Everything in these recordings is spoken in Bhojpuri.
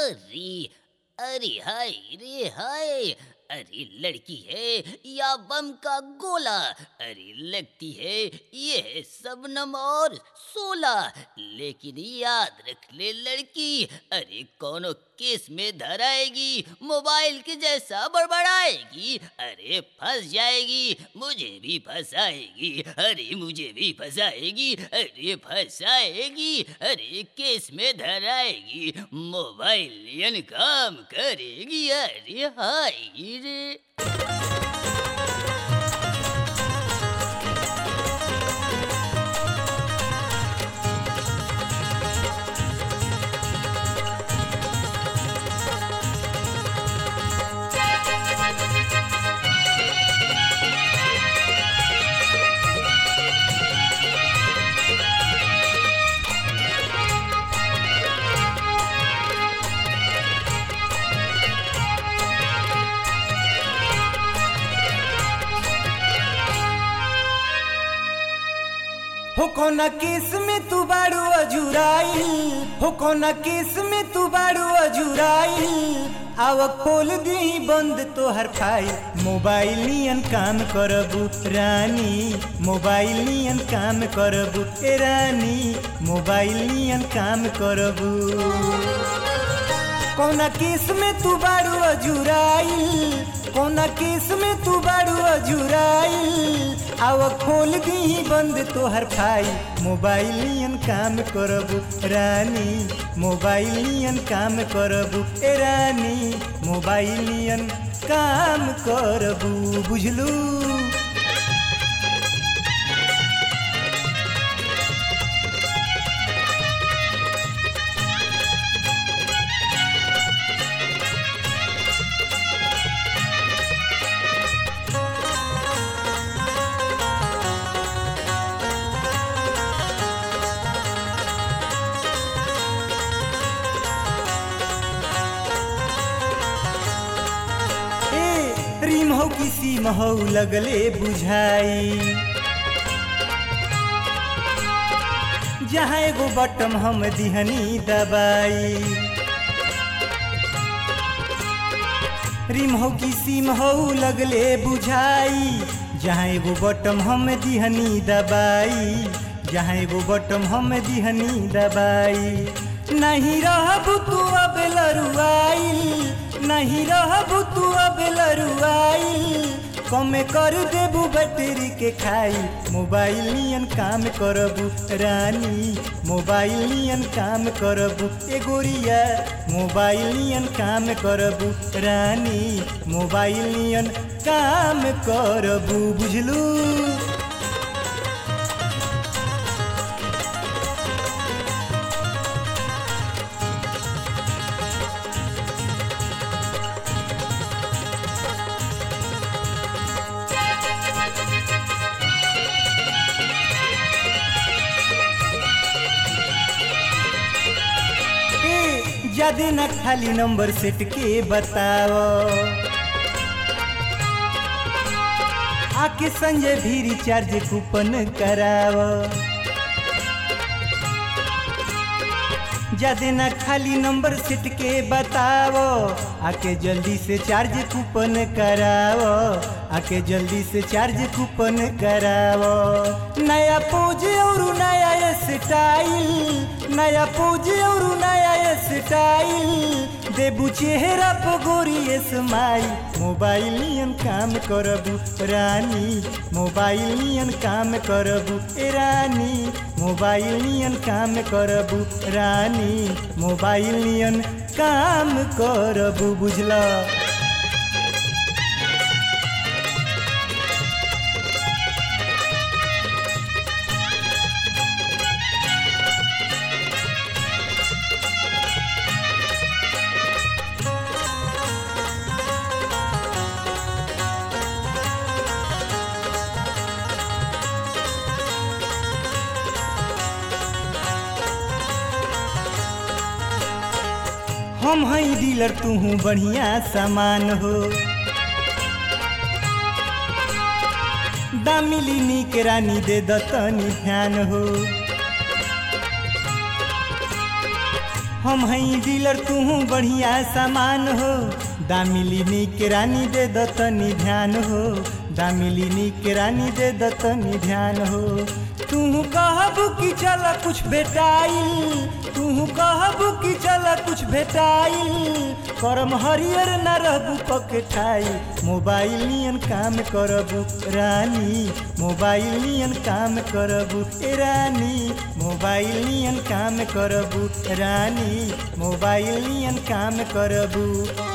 अरे अरे हाय रे हाय अरे लड़की है या बम का गोला अरे लगती है ये है सबनम और सोला लेकिन याद रख ले लड़की अरे कोनो केस में धराएगी मोबाइल के जैसा बड़बड़ाएगी अरे फंस जाएगी मुझे भी फंसाएगी अरे मुझे भी फंसाएगी अरे फंसाएगी अरे केस में धराएगी मोबाइल यन काम करेगी अरे हाय रे हो कोना केस में तू बाड़ू अजुराइल हो कोना केस में तू बाड़ू अजुराइल आव खोल दी बंद तोहर फाइल मोबाइल नियन काम करबू रानी मोबाइल नियन काम करबू ए रानी मोबाइल नियन काम करबू कौना केस में तू बाड़ू अजुराइल कौना केस में तू बाड़ू अजुराइल आव खोल दी बंद तोहर फाइल मोबाइल नियन काम करबू रानी मोबाइल नियन काम करबू ए रानी मोबाइल नियन काम करबू बुझलू ए रिम हो किसी महौ लगले बुझाई जहाँ एगो बटम हम दिहनी दबाई रिम हो किसी महौ लगले बुझाई जहाँ एगो बटम हम दिहनी दबाई जहाँ एगो बटम हम दिहनी दबाई नहीं रहबू तू अब लरुआइल नहीं रहबू तू अब लरुआइल कमे कर देबू बैटरी के खाई मोबाइल नियन काम करबू रानी मोबाइल नियन काम करबू ए गोरिया मोबाइल नियन काम करबू रानी मोबाइल नियन काम करबू बुझलू ए, ज्यादे न खाली नंबर सेट के बताओ आके संजय भी रिचार्ज कूपन कराओ ज्यादे न खाली नंबर सेट के बताओ आके जल्दी से चार्ज कूपन कराओ आके जल्दी से चार्ज कूपन कराओ नया पोज और नया स्टाइल नया पोज और नया स्टाइल देबू चेहरा पर गोरी स्माइल मोबाइल नियन काम करबू रानी मोबाइल नियन काम करबू ए रानी मोबाइल नियन काम करबू रानी मोबाइल नियन काम करबू बुझला हम हई डीलर तू हूँ बढ़िया सामान हो दामिली नीक रानी दे दतनी ध्यान हो हम हई डीलर तू बढ़िया सामान हो दामिली निक रानी दे दतनी ध्यान हो दामिली निक रानी दे दतनी ध्यान हो तू कहब कि चल कुछ भेटाइल तू कहब कि चल कुछ भेटाइल करम हरियर न रहबू पकठाई मोबाइल नियन काम करबू रानी मोबाइल नियन काम करबू ए रानी मोबाइल नियन काम करबू रानी मोबाइल नियन काम करबू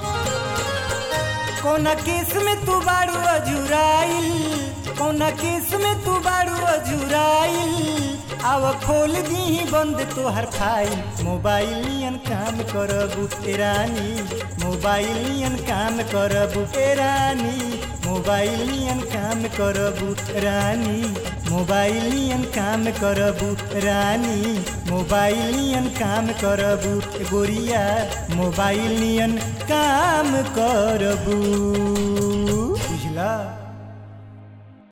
कौना केस में तू बारू अजुराइल कौना केस में तू बारू अजुराइल आव खोल दी बंद तोहर फाइल मोबाइल नियन काम करबू ए रानी मोबाइल नियन काम करबू ए रानी मोबाइल नियन काम करबू रानी मोबाइल नियन काम करबू रानी मोबाइल नियन काम करबू गोरिया मोबाइल नियन काम करबू